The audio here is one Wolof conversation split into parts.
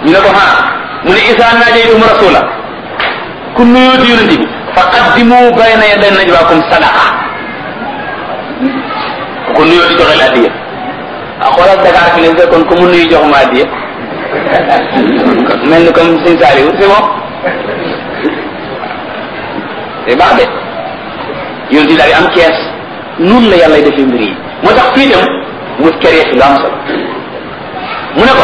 ñu ne ko ha mu ne isa najaytum rasula ku nuyooti yonente bi fa qaddimu bayna yaday najwaakum sadaqa ku nuyooti joxe la addiya ah xoolal Dakar fi ne fekkoon ku mu nuyu jox ma addiya mel ni comme Sëñ Saliou c'est bon c'est baax de yonente bi daal di am kees noonu la yàlla defee mbir yi moo tax fii itam mu kéré fi lu am solo mu ne ko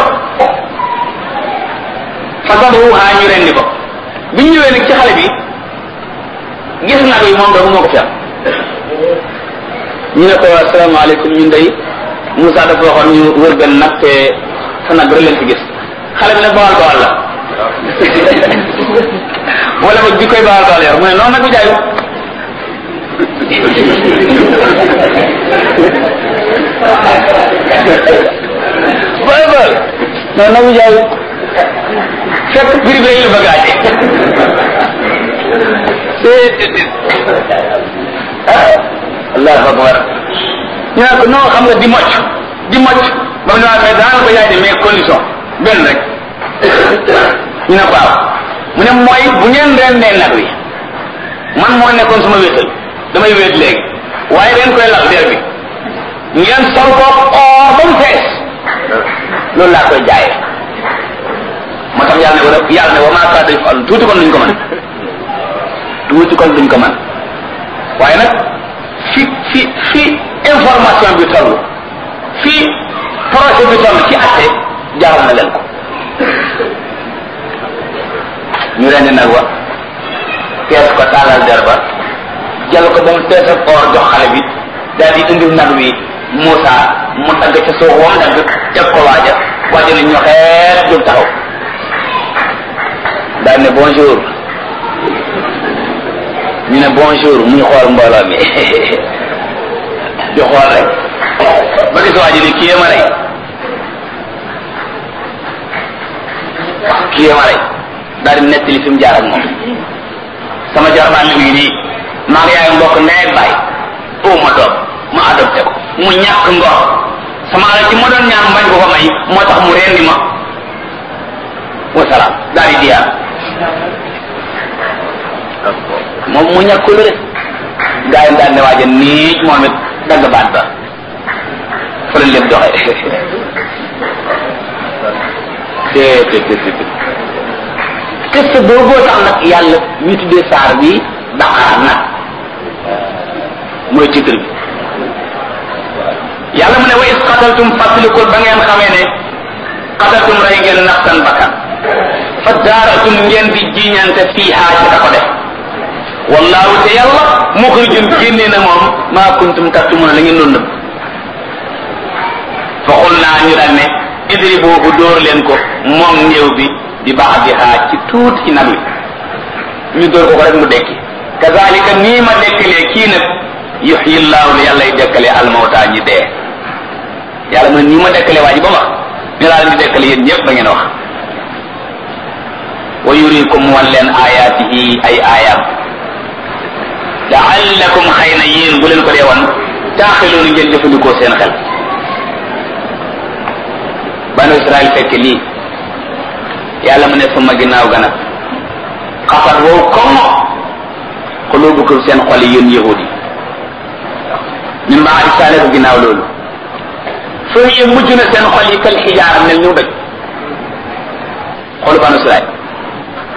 fasaduha ñu rendi ko bi ñu ñëwee nag ci xale bi gis nag yi moom doomu moo ko fi am ñu ne ko asalaamaaleykum ñun day Moussa dafa waxoon ñu wër benn nag te sa nag rek leen fi gis xale bi nag bawal bawal la wala ba bi koy bawal bawal yor mu ne noonu nag bi jaayu bawal bawal noonu nag bi jaayu fekk prix bi la bëgg a allahu akbar ñu naan ko non xam nga di mocc di mocc ba mu ne waa mais daan ko yaay de mais condition benn rek ñu ne ko waaw mu ne mooy bu ngeen rendee nag wi man moo nekkoon suma wéetal damay wéet léegi waaye ren koy lal der bi ngeen sol ko or ba mu fees loolu laa koy jaayee moo tax yàlla ne wala yàlla ne wa maa kaada yafal tuuti kon duñ ko mën tuuti kon duñ ko mën waaye nag fi fi fi information bi toll fi projet bi toll ci atte jaaral na leen ko ñu rendi nag wa fees ko taalal der ba jël ko ba mu fees ak or jox xale bi daal di indi nag wi Moussa mu dagg ca suuf wam dagg teg ko waaja waaja ne ñoxeet jóg taxaw daal ne bonjour ñu ne bonjour muy xool mbooloo mi di xool rek ba gis waa ji ni kii ma rey kii ma rey daal di nettali fi mu jaar ak moom sama jarbaan mi ngi nii maa ngi yaay mbokk ndey ak baay oo ma doom ma adopté ko mu ñàkk ngor sama alal ci ma doon ñaan bañ ko ko may moo tax mu rendi ma wasalaam daal di diyaar moom mu ñàkk lu rek gaa yi daal ne waaja nii moom it dagg baat ba fa la lépp doxe te te te te kese booboo tax nag yàlla ñu tuddee saar bi daqaar nag mooy titre bi yàlla mu ne wa is qataltum fàttalikul ba ngeen xamee ne qataltum rey ngeen nafsan bakkan fa daaratum ngeen di jiñante fii haa ci ka ko def wallahu te yàlla muxrijun génne na moom maa kuntum taktumuna la ngeen doon nëbb fa xul naa ñu daan ne idribuhu dóor leen ko moom néew bi di baax di xaaj ci tuuti ci nag wi ñu dóor ko ko rek mu dekki kazalika nii ma dekkalee kii nag yuxyi llahu la yàlla y dekkalee almawta ñi dee yàlla mu ne nii ma dekkalee waa ji ba wax ñu laa leen di dekkale yéen ñëpp ba ngeen wax wa yurikum wan leen ayaatihi ay aayam laallakum xëy na yéen bu leen ko dee wan taaxiloonu ngeen jëfandikoo seen xel banu israel fekk lii yàlla mu ne suma ginnaaw gana xafat wow comme xulubukum seen xol yi yéen yahud yi min baadi saale ko ginnaaw loolu foo yee mujj na seen xol yi kal xijaara mel ñu doj xolu banu israel